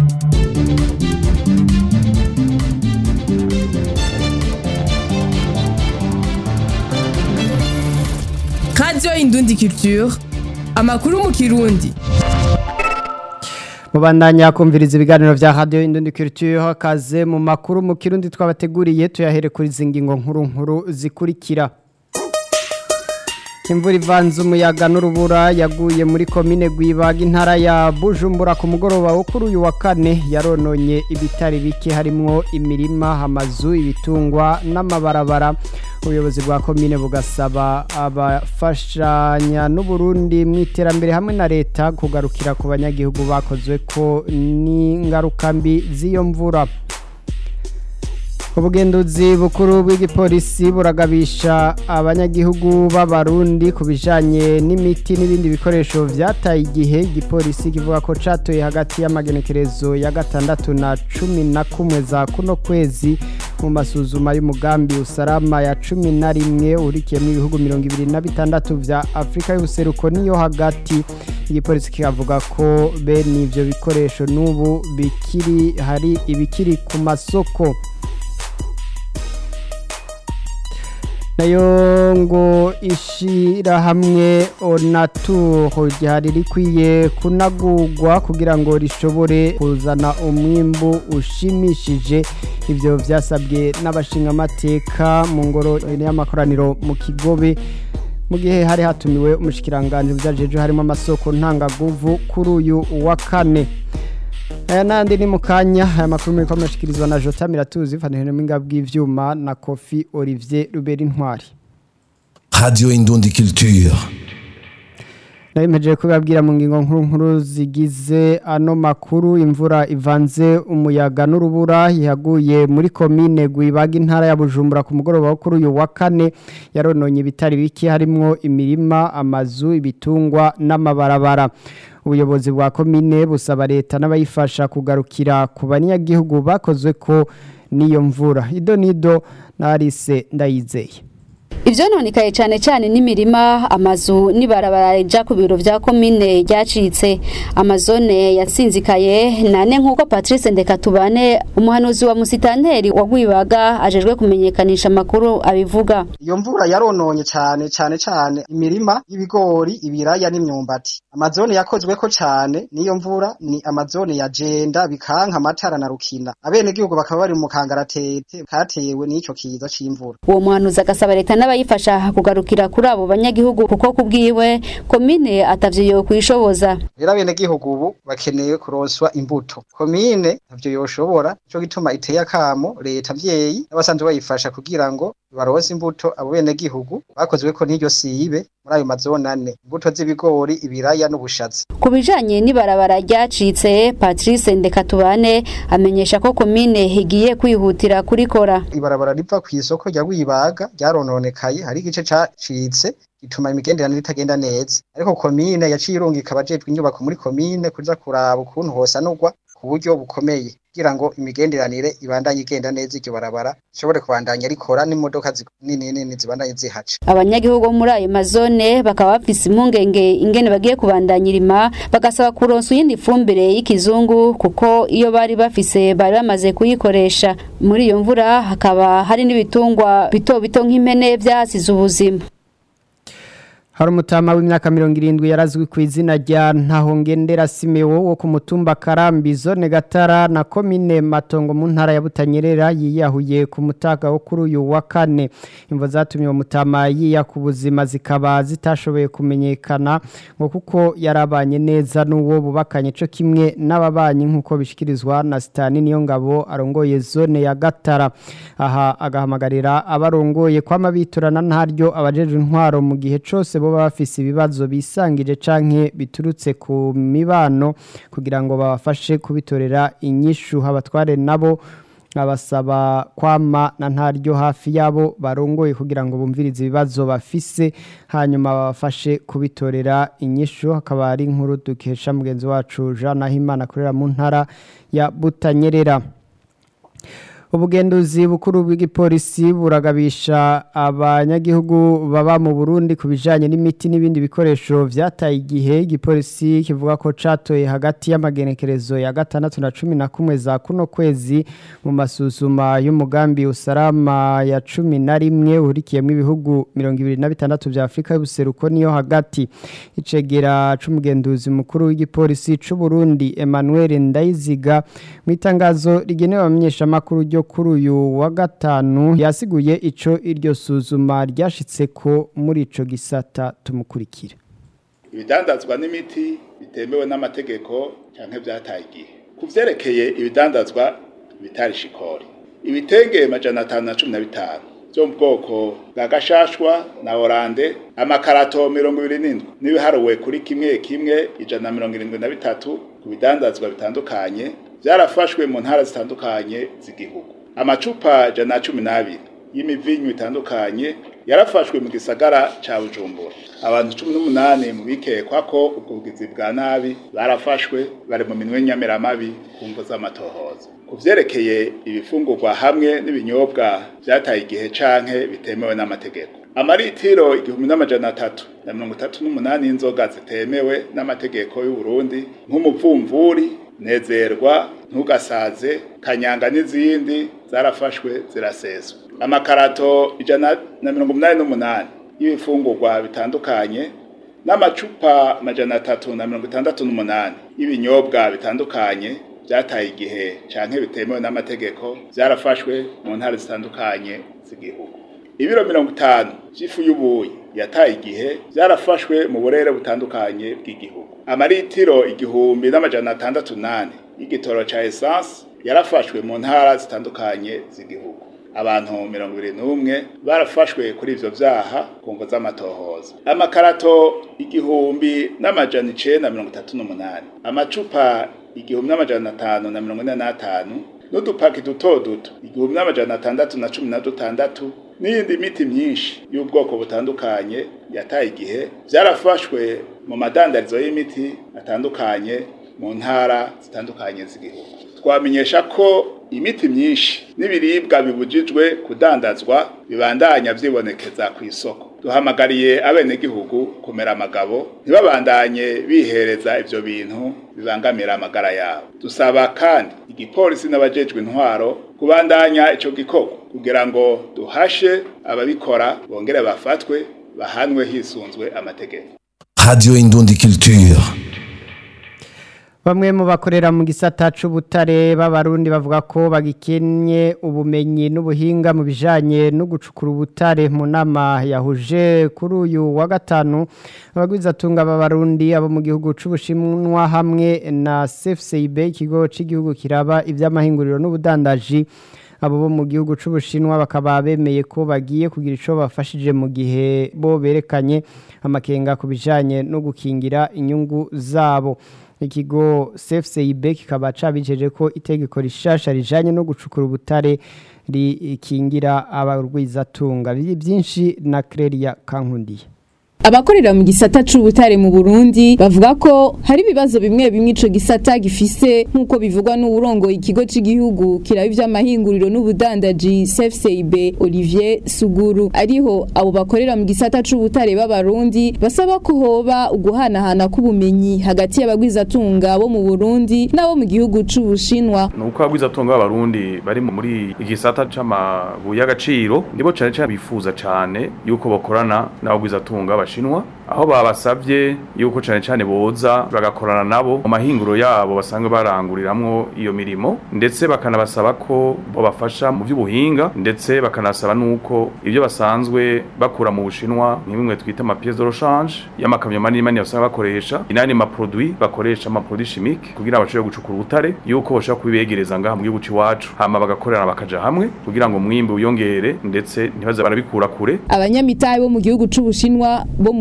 radiyo indundi culture amakuru mu kirundi mubandanya kumviriza ibiganiro vya radio Indundi Culture kaze mu makuru mu kirundi twabateguriye tuyahere kuri zingingo nkuru nkuru zikurikira Imvura ivanze umuyaga n'urubura yaguye muri komine Gwibaga intara ya Bujumbura ku mugoroba wo kuri uyu wa kane yarononye ibitari bike harimwo imirima amazu ibitungwa n'amabarabara ubuyobozi bwa komine bugasaba abafashanya n'uburundi mu iterambere hamwe na leta kugarukira ku banyagihugu bakozwe ko n'ingaruka mbi z'iyo mvura ubugenduzi bukuru bw'igipolisi buragabisha abanyagihugu b'abarundi ku bijanye n'imiti n'ibindi bikoresho vyataye igihe igipolisi kivuga ko catoye hagati y'amagenekerezo ya gatandatu na cumi na kumwe za kuno kwezi mu masuzuma y'umugambi usarama ya cumi na rimwe urikiyemo ibihugu mirongo ibiri na bitandatu vya afurika y'ubuseruko niyo hagati igipolisi kikavuga ko bene ivyo bikoresho n'ubu bikiri hari ibikiri ku masoko nayo ngo ishirahamwe onaturo ryari rikwiye kunagurwa kugira ngo rishobore kuzana umwimbu ushimishije ivyo vyasabwe n'abashingamateka mu ngoro y'amakoraniro mu kigobe mu gihe hari hatumiwe umushikiranganje vyajeje harimo amasoko ntangaguvu kuri uyu wa kane aya nandi ni mukanya aya makuru muri kwamashikirizwa na Jota Miratuzi fanene mwinga bw'ivyuma na Kofi Olivier Ruberi Ntwari Radio Indundi Culture Nayimeje kubabwira mu ngingo nkuru nkuru zigize ano makuru imvura ivanze umuyaga n'urubura yaguye muri komine Gwibaga intara ya Bujumbura ku mugoroba wo kuri uyu wa kane yarononye ibitari biki harimwo imirima amazu ibitungwa n'amabarabara ubuyobozi bwa komine busaba leta n'abayifasha kugarukira ku banyagihugu bakozwe ko n'iyo mvura ido nido narise ndayizeye Ivyo nonikaye cyane cyane n'imirima amazu n'ibarabara rija ku biro vya komine ryacitse amazone yasinzikaye nane nkuko Patrice Ndekatubane umuhanuzi wa musitanteri wa Gwibaga ajejwe kumenyekanisha makuru abivuga iyo mvura yarononye cyane cyane cyane imirima y'ibigori ibiraya n'imyumbati amazone yakozwe ko cyane niyo mvura ni amazone ya Jenda bikanka amatara na Rukina abenegihugu bakaba bari mu kangaratete katewe n'ico kiza c'imvura uwo muhanuzi agasaba leta n'abayifasha kugarukira kuri abo banyagihugu kuko kubwiwe komine atavyo yo kwishoboza rero abenegihugu ubu bakeneye kuronswa imbuto komine ntavyo yoshobora nico gituma iteye akamo leta vyeyi n'abasanzwe bayifasha kugira ngo baronse imbuto abo benegihugu bakozwe ko n'iryo sibe muri ayo mazone ane imbuto z'ibigori ibiraya n'ubushaza ku bijanye n'ibarabara ryacitse Patrice Ndekatubane amenyesha ko komine igiye kwihutira kurikora ibarabara riva ku isoko rya Gwibaga ryarononekaye hari igice cacitse gituma imigenderanire itagenda neza ariko komine yaciye irungika abajejwe inyubako muri komine kuza kuraba ukuntu hosanurwa ku buryo bukomeye kugira ngo imigenderanire ibandanye igenda neza iryo barabara ishobore kubandanya rikora n'imodoka nini nini zibandanye zihaca abanyagihugu bo muri ayo mazone bakaba bafise impungenge ingene bagiye kubandanya irima bagasaba kuronsa iyindi fumbire y'ikizungu kuko iyo bari bafise bari bamaze kuyikoresha muri iyo mvura hakaba hari n'ibitungwa bito bito nk'impene vyasize ubuzima hari umutama w'imyaka mirongo irindwi yarazwi ku izina rya ntahongendera simewo wo ku mutumba karambi zone gatara na komine matongo mu ntara ya butanyerera yiyahuye ku mutaga wo kuri uyu wa kane imvo zatumye uwo mutama yiya ku buzima zikaba zitashoboye kumenyekana ngo kuko yarabanye neza n'uwo bubakanye cyo kimwe n'ababanyi nk'uko bishyikirizwa na sitani niyo ngabo arongoye zone ya gatara aha agahamagarira abarongoye kwama biturana ntaryo abajejwe intwaro mu gihe cyose bo bafise ibibazo bisangije canke biturutse ku mibano kugira ngo babafashe kubitorera inyishu abatware nabo abasaba kwama na ntaryo hafi yabo barongoye kugira ngo bumvirize ibibazo bafise hanyuma babafashe kubitorera inyishu hakaba ari inkuru dukesha mugenzi wacu Jean Nahimana akorera mu ntara ya Butanyerera ubugenduzi bukuru bw'igipolisi buragabisha abanyagihugu baba mu Burundi ku bijanye n'imiti n'ibindi bikoresho vyataye igihe igipolisi kivuga ko catoye hagati y'amagenekerezo ya gatandatu na cumi na kumwe za kuno kwezi mu masuzuma y'umugambi usalama ya cumi na rimwe uhurikiyemo ibihugu mirongo ibiri na bitandatu vya Afrika y'ubuseruko niyo hagati icegera c'umugenduzi mukuru w'igipolisi c'u Burundi Emmanuel Ndayiziga mu itangazo rigenewe abamenyeshamakuru ryo kuri uyu wa gatanu yasiguye ico iryo suzuma ryashitse ko muri ico gisata tumukurikira ibidandazwa n'imiti bitemewe n'amategeko canke vyataye igihe ku vyerekeye ibidandazwa bitari shikori ibitenge majana atanu na cumi na bitanu vyo mu bwoko bwa gashashwa na orande amakarato mirongo ibiri n'indwi n'ibiharuwe kuri kimwe kimwe ijana na mirongo irindwi na bitatu ku bidandazwa bitandukanye vyarafashwe mu ntara zitandukanye z'igihugu amacupa jana na cumi n'abiri y'imivinyu itandukanye yarafashwe mu gisagara ca bujumbura abantu cumi n'umunani mu bikekwa ko ubwo bugizi bwa nabi barafashwe bari mu minwe y'inyamiramabi ku mvo z'amatohoza ku vyerekeye ibifungurwa hamwe n'ibinyobwa vyataye igihe canke bitemewe n'amategeko amaritiro igihumbi n'amajana atatu na mirongo itatu n'umunani y'inzoga zitemewe n'amategeko y'u Burundi nk'umuvumvuri nezerwa ntugasaze kanyanga n'izindi zarafashwe ziraseswa amakarato ijana na mirongo umunani n'umunani y'ibifungurwa bitandukanye n'amacupa amajana atatu na mirongo itandatu n'umunani y'ibinyobwa bitandukanye byataye igihe canke bitemewe n'amategeko byarafashwe mu ntara zitandukanye z'igihugu ibiro mirongo itanu vy'ifu y'ubuyi yataye igihe byarafashwe mu burere butandukanye bw'igihugu amaritiro igihumbi n'amajana atandatu nane y'igitoro ca essence yarafashwe mu ntara zitandukanye z'igihugu abantu mirongo ibiri n'umwe barafashwe kuri ivyo vyaha ku mvo z'amatohoza amakarato igihumbi n'amajana icenda mirongo itatu n'umunani amacupa igihumbi n'amajana atanu na mirongo ine n'atanu n'udupaki duto duto igihumbi n'amajana atandatu na cumi na dutandatu n'iyindi miti myinshi y'ubwoko butandukanye yataye igihe vyarafashwe mu madandarizo y'imiti atandukanye mu ntara zitandukanye z'igihugu twamenyesha ko imiti myinshi n'ibiribwa bibujijwe kudandazwa bibandanya vyibonekeza ku isoko duhamagariye abenegihugu kumera amagabo ntibabandanye bihereza ivyo bintu bibangamira amagara yabo dusaba kandi igipolisi n'abajejwe intwaro kubandanya ico gikorwa kugira ngo duhashe ababikora bongere bafatwe bahanwe hisunzwe amategeko Radio Indundi Culture. Bamwe mu bakorera mu gisata c'ubutare b'abarundi bavuga ko bagikenye ubumenyi n'ubuhinga mu bijanye no gucukura ubutare mu nama yahuje kuri uyu wa gatanu abagwizatunga b'abarundi abo mu gihugu c'ubushinwa hamwe na CFCIB ikigo c'igihugu kiraba ivy'amahinguriro n'ubudandaji abo bo mu gihugu c'ubushinwa bakaba bemeye ko bagiye kugira ico bafashije mu gihe bo berekanye amakenga ku bijanye no gukingira inyungu zabo ikigo CFCIB kikaba cabijeje ko itegeko rishasha rijanye no gucukura ubutare rikingira abarwizatunga byinshi na Clelia Kankundiye abakorera mu gisata c'ubutare mu Burundi bavuga ko hari ibibazo bimwe bimwe ico gisata gifise nk'uko bivugwa n'uburongoye ikigo c'igihugu kiraba ivy'amahinguriro n'ubudandaji CFCIB Olivier Suguru ariho abo bakorera mu gisata c'ubutare b'abarundi basaba ko hoba uguhanahana k'ubumenyi hagati y'abagwizatunga bo mu Burundi n'abo mu gihugu c'Ubushinwa nuko abagwizatunga b'abarundi bari muri igisata c'amabuye y'agaciro nibo cane cane bifuza cane yuko bakorana n'abagwizatunga b'abashinwa aho babasavye yuko cane cane boza bagakorana nabo mu mahinguro yabo basanzwe baranguriramwo iyo mirimo ndetse bakanabasaba ko bobafasha mu vy'ubuhinga ndetse bakanasaba nuko ibyo basanzwe bakura mu bushinwa nk'imwe twita ama pièces de rechange y'amakamyo manini manini basanzwe bakoresha inani ma produit bakoresha ama produits chimiques kugira bashobore gucukura ubutare yuko bashobora kubibegereza ngaha mu gihugu c'iwacu hama bagakorera bakaja hamwe kugira ngo umwimbi wiyongere ndetse ntibaze barabikura kure abanyamitahe bo mu gihugu c'Ubushinwa bo mu ntara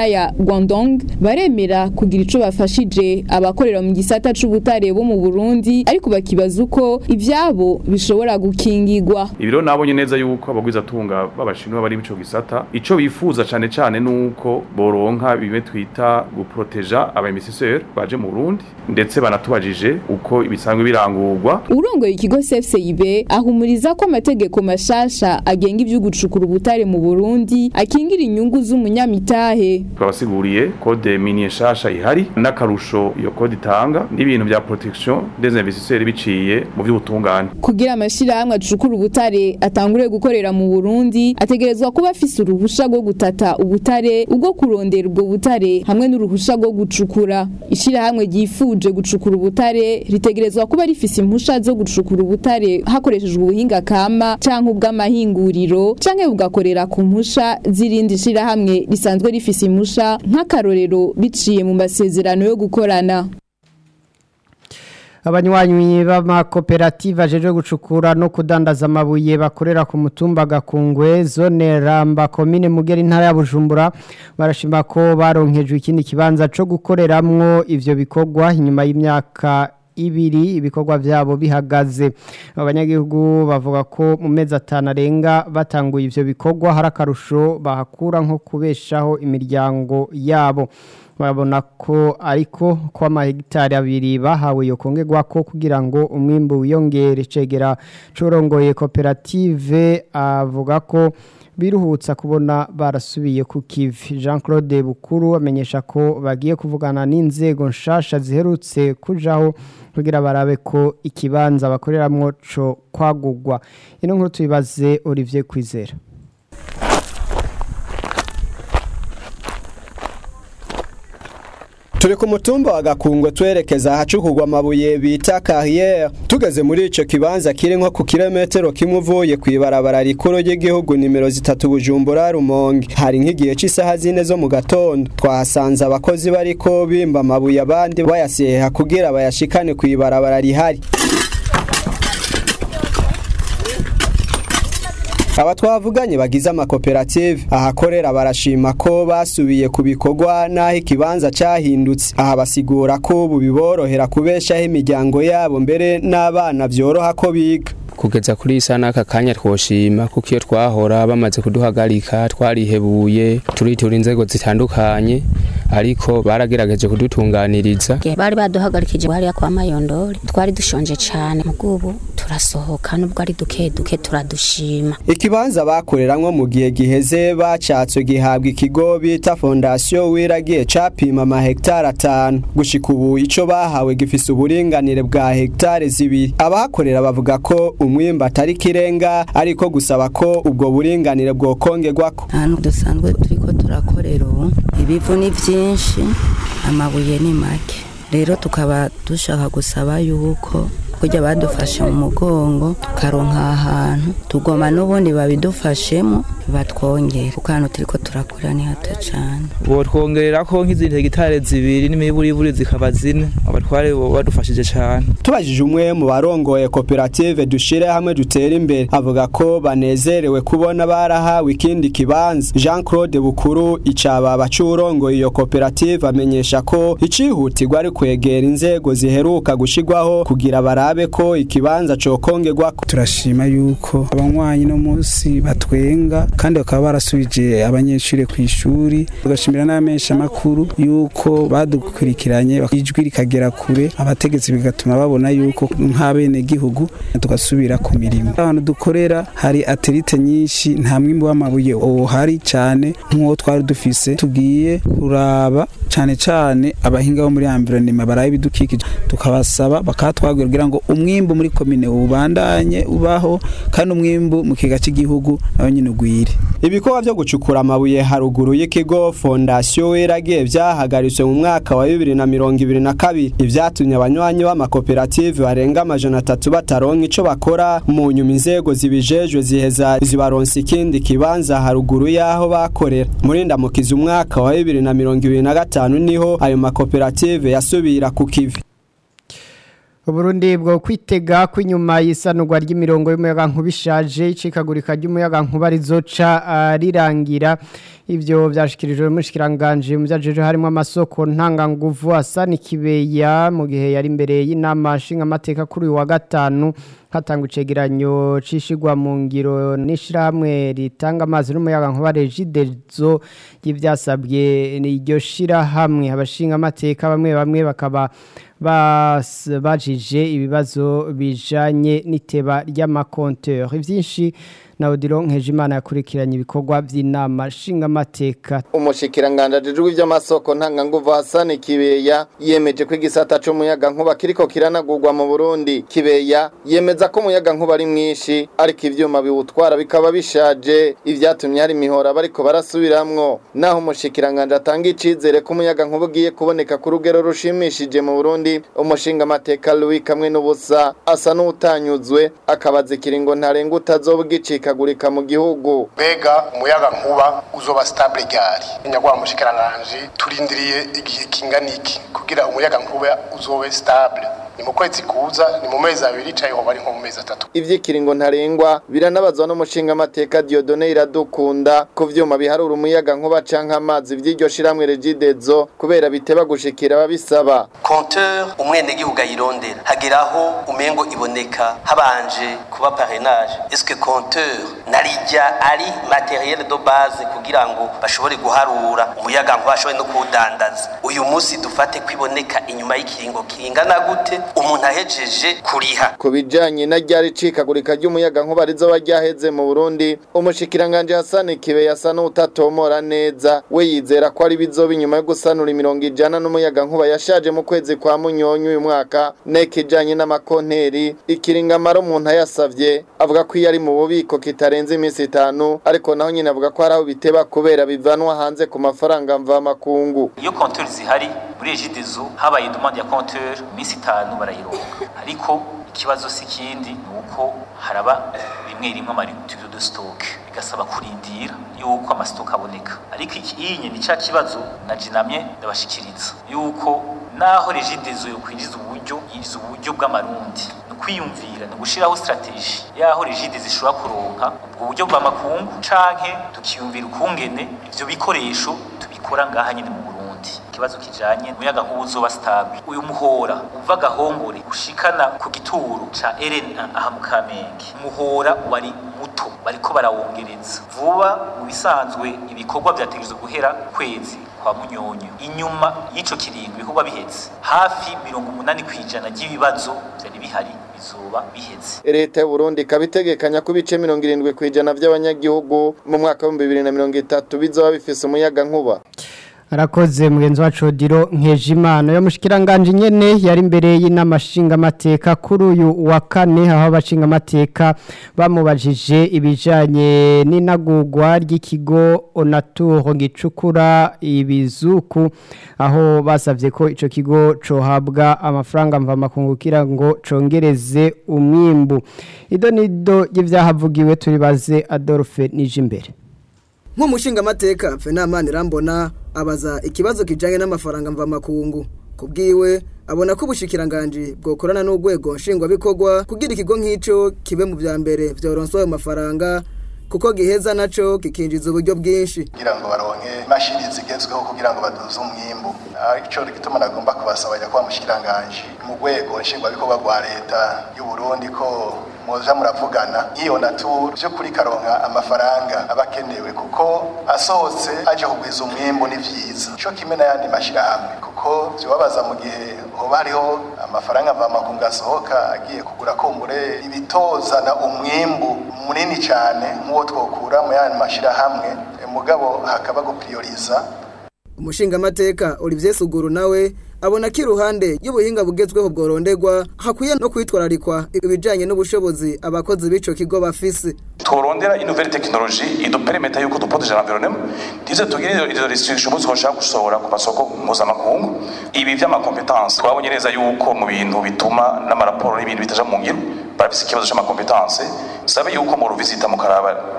ya Guangdong baremera kugira ico bafashije abakorera mu gisata c'ubutare bo mu Burundi ariko bakibaza uko ivyabo bishobora gukingirwa ibiro nabonye neza yuko abagwiza tunga babashinwa bari bico gisata ico bifuza cane cane nuko boronka bimwe twita guproteja aba investisseurs baje mu Burundi ndetse banatubajije uko ibisanzwe birangurwa urongoye ikigo CFCIB ahumuriza ko amategeko mashasha agenga ivyo gucukura ubutare mu Burundi akingira inyungu z'umunyamitahe twabasiguriye code minier shasha ihari n'akarusho iyo code itanga n'ibintu bya protection des investisseurs biciye mu by'ubutungane kugira amashirahamwe acukura ubutare atangure gukorera mu Burundi ategerezwa kuba afise uruhusha rwo gutata ubutare ubwo kurondera ubwo butare hamwe n'uruhusha rwo gucukura ishirahamwe ryifuje gucukura ubutare ritegerezwa kuba rifise impusha zo gucukura ubutare hakoreshejwe ubuhinga kama canke ubw'amahinguriro canke bugakorera ku mpusha z'irindi shirahamwe risanzwe rifise impusha nk'akarorero biciye mu masezerano yo gukorana abanywanyi b'amakoperative ajeje gucukura no kudandaza amabuye bakorera ku mutumba gakungwe zone ramba komine mugera intara ya bujumbura barashima ko baronkejwe ikindi kibanza co gukoreramwo ivyo bikorwa inyuma y'imyaka ibiri ibikorwa vyabo bihagaze abanyagihugu bavuga ko mu mezi atanu arenga batanguye ivyo bikorwa hari akarusho bahakura nko kubeshaho imiryango yabo babona ko ariko ko amahegitari abiri bahawe yo kongerwa ko kugira ngo umwimbu wiyongere cegera corongoye koperative avuga ko biruhutsa kubona barasubiye ku kivi Jean Claude Bukuru amenyesha ko bagiye kuvugana n'inzego nshasha ziherutse kujaho kugira barabe ko ikibanza bakoreramwo co kwagugwa ino nkuru tubibaze Olivier Kwizera turi ku mutumba wa gakungwe twerekeza ahacukugwa amabuye bita carrière tugeze muri ico kibanza kiri nko ku kilometero kimwe uvuye kw'ibarabara rikuru ry'igihugu nimero zitatu bujumbura rumonge hari nk'igihe c'isaha zine zo mu gatondo twahasanze abakozi bariko bimba amabuye abandi bayaseha kugira bayashikane kw'ibarabara rihari aba twavuganye bagize amakoperative ahakorera barashima ko basubiye ku bikorwa n'aho ikibanza cyahindutse aha basigura ko ubu biborohera kubeshaho imiryango yabo mbere n'abana byoroha ko biga kugeza kuri isa n'aka kanya twoshima kuko iyo twahora bamaze kuduhagarika twarihebuye turitura inzego zitandukanye ariko baragerageje kudutunganiriza bari baduhagarikije hariya kwa mayondori twari dushonje cyane mugubu turasohoka nubwo ari duke duke turadushima ikibanza bakoreramwo mu gihe giheze bacatswe gihabwa ikigo bita fondasiyo wiragiye capima amahegitari atanu gushika ubu ico bahawe gifise uburinganire bwa hegitari zibiri abahakorera bavuga ko umwimba atari kirenga ariko gusaba ko ubwo buringanire bwokongerwako ahantu dusanzwe turiko turakorera ubu ibivu ni byinshi amabuye ni make rero tukaba dushaka gusaba yuko kujya badufashe mu mugongo tukaronka ahantu tugoma n'ubundi babidufashemo batwongera kuko hano turiko turakora ni hato cyane botwongerera ko nk'izindi hegitari zibiri n'imiburiburi zikaba zine abatware badufashije cyane tubajije umwe mu barongoye koperative dushire hamwe dutera imbere avuga ko banezerewe kubona barahawe ikindi kibanza Jean Claude Bukuru icababa c'urongoye iyo koperative amenyesha ko icihutirwa ari kwegera inzego ziheruka gushigwaho kugira barabe ko ikibanza cokongerwako turashima yuko abanywanyi no munsi batwenga kandi bakaba barasubije abanyeshuri ku ishuri tugashimira n'abamenyesha makuru yuko badukurikiranye ijwi rikagera kure abategetsi bigatuma babona yuko nk'abene gihugu tugasubira ku mirimo ahantu dukorera hari aterite nyinshi nta mwimbo w'amabuye uhari cyane nk'uwo twari dufise tugiye kuraba cyane cyane abahinga bo muri ambironima baraye ibidukikije tukabasaba bakatwagura kugira ngo umwimbu muri komine ubandanye ubaho kandi umwimbu mu kiga cy'igihugu nawe nyine ugwire ibikorwa byo gucukura amabuye haruguru y'ikigo fondasiyo weragiye byahagaritswe mu mwaka wa bibiri na mirongo ibiri na kabiri ibyatumye abanywanyi b'amakoperative barenga amajana atatu bataronka ico bakora mu nyuma inzego zibijejwe ziheza zibaronsa ikindi kibanza haruguru y'aho bakorera muri ndamukiza umwaka wa bibiri na mirongo ibiri na gatanu niho ayo makoperative yasubira ku kivi Uburundi bwo kwitega ko inyuma y'isanurwa ry'imirongo y'umuyaga nkuba ishaje icikagurika ry'umuyaga nkuba rizoca ah, rirangira ivyo vyashikirijwe n'umushikiranganje mu vyajeje harimo amasoko ntanganguvu asa n'ikibeya mu gihe yari imbere y'inama nshingamateka kuri uyu wa gatanu hatanga icegeranyo cishigwa mu ngiro n'ishirahamwe ritanga amazi n'umuyaga nkuba regidezo y'ivyasabwe iryo shirahamwe abashingamateka bamwe bamwe bakaba bas- bajije ibibazo bijanye n'iteba ry'amakonteur ivyinshi na Odilo Nkejimana yakurikiranye ibikorwa vy'inama nshingamateka umushikiranganje ajejwe ivy'amasoko ntanganguvu Hassan Kibeya yemeje ko igisata c'umuyaga nkuba kiriko kiranagurwa mu Burundi Kibeya yemeza ko umuyaga nkuba ari mwinshi ariko ivyuma biwutwara bikaba bishaje ivyatumye hari imihora bariko barasubiramwo naho umushikiranganje atanga icizere ko umuyaga nkuba ugiye kuboneka ku rugero rushimishije mu Burundi umushinga amateka Louis kamwe n'ubusa asa n'utanyuzwe akabaza ikiringo ntarenga utazoba ugicikagurika mu gihugu mbega umuyaga nkuba uzoba stable gari nyagwa mushikiranganje turindiriye igihe kingana iki kugira umuyaga nkuba uzobe stable ni mu kwezi kuza ni mu mezi abiri cayeho bari nko mu mezi atatu ivyikiringo ntarengwa biranabazwa n'umushinga amateka Dieudonne Iradukunda ku vyuma biharura umuyaga nkuba canke amazi vy'iryo shiramwe Regidezo kubera biteba gushikira ababisaba konteur umwenegihugu ayirondera hageraho umengo iboneka habanje kuba parrainage est-ce que konteur narijya ari materiel de base kugira ngo bashobore guharura umuyaga nkuba bashobore no kuwudandaza uyu munsi dufate kwiboneka inyuma y'ikiringo kingana gute umuntu ahejeje kuriha ku bijanye na ryari cikagurika ry'umuyaga nkuba rizoba ryaheze mu Burundi umushikiranganje Hassan Kibe yasa n'utatomora neza we yizera ko ari bizoba inyuma yo gusanura imirongo ijana n'umuyaga nkuba yashaje mu kwezi kwa munyonyo uyu mwaka nekijanye n'amakonteri ikiringamaro umuntu yasavye avuga ko iyo ari mu bubiko kitarenze iminsi itanu ariko naho nyine avuga ko hari aho biteba kubera bivanwa hanze ku mafaranga mva makungu iyo konteur zihari muri ejidezo habaye demande ya konteur iminsi itanu barayironka ariko ikibazo si kindi ni uko haraba rimwe rimwe amaritudo de stock bigasaba kurindira yuko amasitoka aboneka ariko iyi ni cya kibazo na jinamye ndabashikiriza yuko naho regidezo yo kwinjiza uburyo yinjiza uburyo bw'amarundi ni kwiyumvira ni gushiraho strategie yaho regide zishobora kuronka ubwo buryo bw'amakungu canke tukiyumvira ukungene ivyo bikoresho tubikora ngaha nyine mu Burundi ikibazo kijanye umuyaga nkuba uzoba stable uyu muhora uva gahongore ushikana ku gituro ca RNA aha mu Kamenge umuhora wari muto bariko barawongereza vuba mu bisanzwe ibikorwa vyategerezwa guhera kwezi kwa munyonyo inyuma y'ico kiringo ibikorwa biheze hafi mirongo umunani kw'ijana ry'ibibazo vyari bihari bizoba biheze leta y'u Burundi ikaba itegekanya ko ibice mirongo irindwi kw'ijana vy'abanyagihugu mu mwaka w'ibihumbi bibiri na mirongo itatu bizoba bifise umuyaga nkuba arakoze mugenzi wacu Odilo Nkejimana yo mushikiranganje nyene yari imbere y'inama nshingamateka kuri uyu wa kane aho abashinga amateka bamubajije ibijanye n'inagurwa ry'ikigo Onatur gicukura ibizuku aho basavye ko ico kigo cohabwa amafaranga mva makungu kira ngo congereze umwimbu ido nido y'ivyahavugiwe turibaze Adolphe Nijimbere nk'umushinga amateka Fenamani Rambona abaza ikibazo kijanye n'amafaranga mva makungu kubwiwe abona ko ubushikiranganje bwokorana n'urwego nshingwabikorwa kugira ikigo nk'ico kibe mu vya mbere vyoronswa ayo mafaranga kuko giheza naco kikinjiza uburyo bwinshi kugira ngo baronke imashini zigezweho kugira ngo baduze umwimbu ico gituma nagomba kubasaba nyakubahwa mushikiranganje mu rwego nshingwabikorwa rwa leta y'u Burundi ko muza muravugana iyo natur byo kuri karonka amafaranga abakenewe kuko asohotse aje kugwiza umwimbu ni vyiza cyo kimwe n'ayandi mashirahamwe kuko byobabaza mu gihe hoba hariho amafaranga mva makungu asohoka agiye kugura kumbure ibitozana umwimbu munini cyane nk'uwo twokura mu yandi mashirahamwe mugabo hakaba guprioriza umushinga amateka Olivier Suguru nawe abona ko iruhande y'ubuhinga bugezweho bworondegwa hakwiye no kwitwararikwa ibijanye n'ubushobozi abakozi b'ico kigo bafise tworondera une nouvelle technologie idupermeta yuko duproteje l'environnement ndize tugire izo restrictions zoshaka gusohora ku masoko mpuzamakungu ibi vy'amakompetanse twabonye neza yuko mu bintu bituma n'amaraporo n'ibintu bitaja mu ngiro barafise ikibazo c'amakompetanse sabe yuko mu ruvisita mukaraba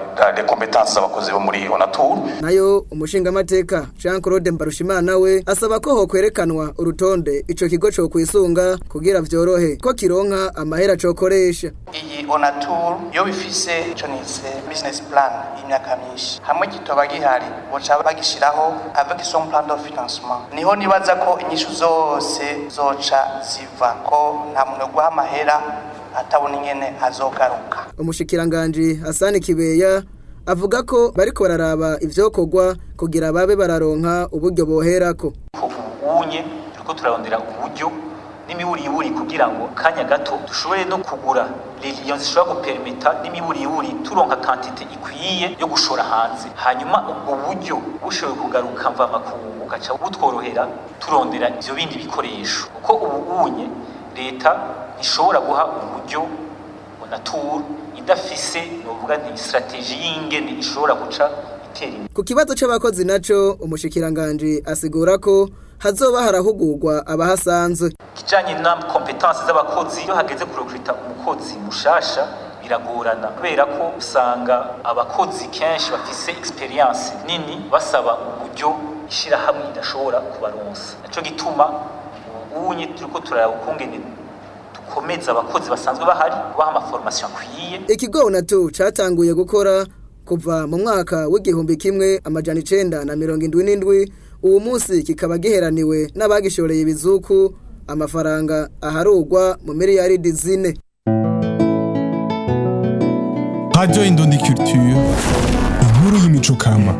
les compétences z'abakozi bo muri onatur nayo umushingamateka Jean Claude Mbarushimana we asaba ko hokwerekanwa urutonde ico kigo co kwisunga kugira vyorohe ko kironka amahera cokoresha iyi onatur yo bifise ico nise business plan y'imyaka myinshi hamwe kitoba gihari boca bagishiraho avec son plan de financement niho nibaza ko inyishu zose zoca ziva ko nta muntu guha amahera atabona ingene azogaruka umushikiranganji Hasani Kibeya avuga ko bariko bararaba ivyokorwa kugira babe bararonka uburyo boherako ubunye turiko turarondera uburyo n'imiburiburi kugira ngo kanya gato dushobore no kugura liliyo zishobora guperimeta n'imiburiburi turonka kantite ikwiye yo gushora hanze hanyuma ubwo buryo bushoboye kugaruka mva makungu ugaca butworohera turondera ivyo bindi bikoresho kuko ubunye leta ishobora guha uburyo onatur idafise novuga nti strategie y'ingene ishobora guca itera imbere ku kibazo c'abakozi naco umushikiranganji asigura ko hazoba harahugurwa abahasanzwe kijanye na competence z'abakozi iyo hageze kurekrita umukozi mushasha biragorana kubera ko usanga abakozi kenshi bafise experience nini basaba uburyo ishirahamwe idashobora kubaronsa naco gituma ubunye turiko turaraba ukungene dukomeza abakozi basanzwe bahari kubaha amaformation akwiye ikigo nato catanguye gukora kuva mu mwaka w'igihumbi kimwe amajana icenda na mirongo indwi n'indwi uwo munsi kikaba giheraniwe n'abagishoreye ibizuku amafaranga aharugwa mu miliyaridi zine Radio Indundi Culture inkuru y'imico kama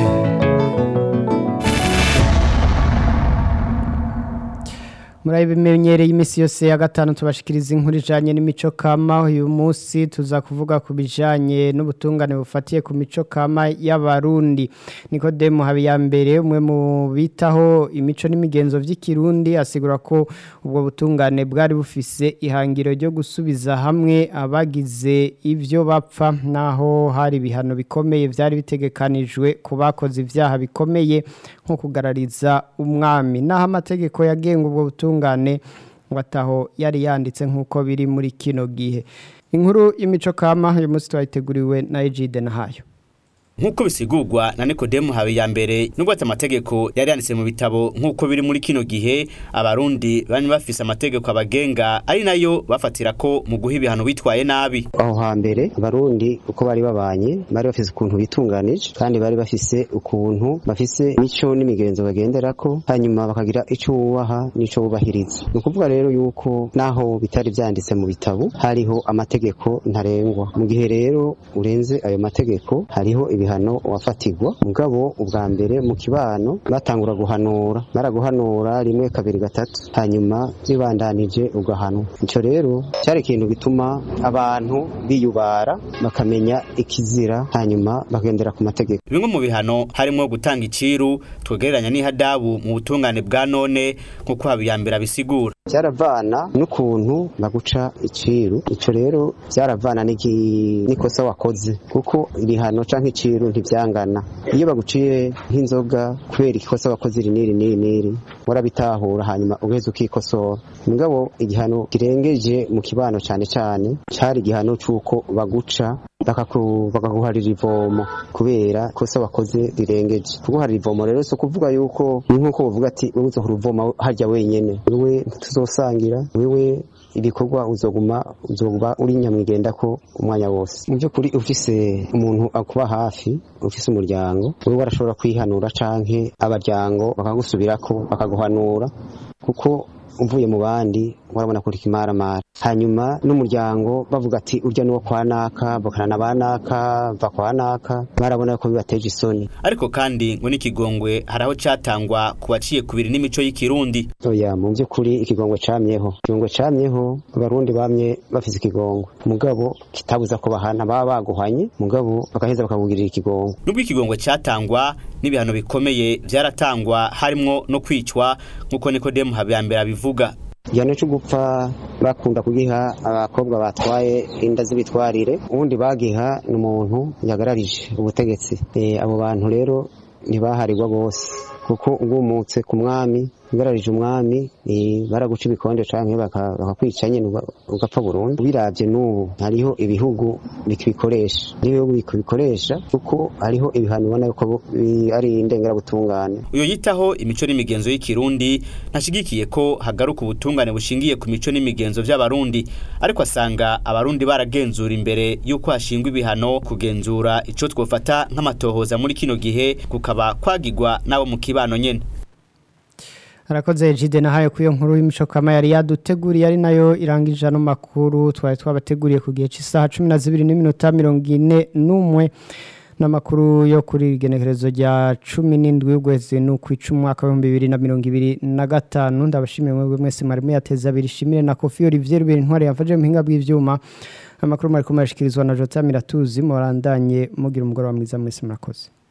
murabimenyereye iminsi yose ya gatanu tubashikiriza inkuru ijanye n'imico kama uyu munsi tuza kuvuga ku bijanye n'ubutungane bufatiye ku mico kama y'abarundi Nikodemu Habiyambere umwe mu bitaho imico n'imigenzo vy'ikirundi asigura ko ubwo butungane bwari bufise ihangiro ryo gusubiza hamwe abagize ivyo bapfa naho hari ibihano bikomeye vyari bitegekanijwe ku bakoze ivyaha bikomeye nko kugarariza umwami naho amategeko yagenga ubwo butungane ubutungane wataho yari yanditse nk'uko biri muri kino gihe inkuru y'imico kama uyu munsi twayiteguriwe na Egide Nahayo Nkuko bisigurwa na Nikodemu Habiyambere nubwo ati amategeko yari yanditse mu bitabo nkuko biri muri kino gihe abarundi bari bafise amategeko abagenga ari nayo bafatira ko mu guha ibihano bitwaye nabi aho hambere abarundi uko bari babanye bari bafise ukuntu bitunganije kandi bari bafise ukuntu bafise imico n'imigenzo bagenderako hanyuma bakagira ico wubaha n'ico wubahiriza ni ukuvuga rero yuko naho bitari vyanditse mu bitabo hariho amategeko ntarengwa mu gihe rero urenze ayo mategeko hariho ibi ibihano wafatirwa mugabo ubwa mbere mu kibano batangura guhanura baraguhanura rimwe kabiri gatatu hanyuma bibandanije ugahanwa ico rero cyari ikintu gituma abantu biyubara bakamenya ikizira hanyuma bagendera ku mategeko bimwe mu bihano harimo gutanga iciru twegeranya n'ihadabu mu butungane bwa none nk'uko habiyambere abisigura byaravana n'ukuntu baguca iciru ico rero byaravana n'ikosa wakoze kuko ibihano canke iciru ibiciro ntibyangana iyo baguciye nk'inzoga kubera ikosa wakoze iri n'iri n'iri n'iri warabitahura hanyuma ugaheza ukikosora mugabo igihano kirengeje mu kibano cyane cyane cyari igihano cy'uko baguca bakaguharira ivomo kubera ikosa wakoze rirengeje kuguharira ivomo rero si ukuvuga yuko nk'uko bavuga ati wowe uzohora uvoma harya wenyene wewe ntituzosangira wewe ibikorwa uzoguma uzoba uri nyamwigenda ko umwanya wose mu by'ukuri ufise umuntu akuba hafi ufise umuryango wewe warashobora kwihanura canke abaryango bakagusubirako bakaguhanura kuko uvuye mu bandi warabona kuri kimaramara hanyuma n'umuryango bavuga ati urya nuwo kwa naka bakana ba naka va kwa naka barabona ko bibateje isoni ariko kandi ngo n'ikigongwe hari aho catangwa ku baciye kubiri n'imico y'ikirundi oya mu by'ukuri ikigongwe camyeho ikigongwe camyeho abarundi bamye bafise ikigongwe mugabo kitabuza ko bahana baba baguhanye mugabo bakaheza bakakugirira ikigongwe nubwo ikigongwe catangwa n'ibihano bikomeye vyaratangwa harimwo no kwicwa nk'uko Nikodemu Habiyambere abivuga igihano cyo gupfa bakunda kugiha abakobwa batwaye inda z'ibitwarire ubundi bagiha ni umuntu yagararije ubutegetsi abo bantu rero ntibaharirwa bose kuko ugumutse ku mwami ugararije umwami eh, baraguca ibikonde canke baka- bakakwica nyene uga- ugapfa burundu biravye n'ubu hariho ibihugu bikibikoresha n'ibihugu bikibikoresha kuko hariho ibihano ubona yuko bu- bi- ari indengerabutungane uyo yitaho imico n'imigenzo y'ikirundi ntashigikiye ko hagaruka ubutungane bushingiye ku mico n'imigenzo vy'abarundi ariko asanga abarundi baragenzura imbere y'uko hashingwa ibihano kugenzura ico twofata nk'amatohoza muri kino gihe kukaba kwagirwa n'abo mu kibano nyene Arakoze Jide nahaye kuyo nkuru y'imico kama yari yaduteguriye ari nayo irangije ano makuru twari twabateguriye ku gihe cy'isaha 12 n'iminota 41 n'amakuru yo kuri igenekerezo rya 17 y'ugwezi n'ukwica umwaka wa 2025 ndabashimiye mwebwe mwese mwari muyateza abiri shimire na Kofi Olivier Rubera intwari yafaje mu hinga bw'ivyuma amakuru mwari kumashikirizwa na Jota Miratuzi morandanye mugira umugoroba mwiza mwese murakoze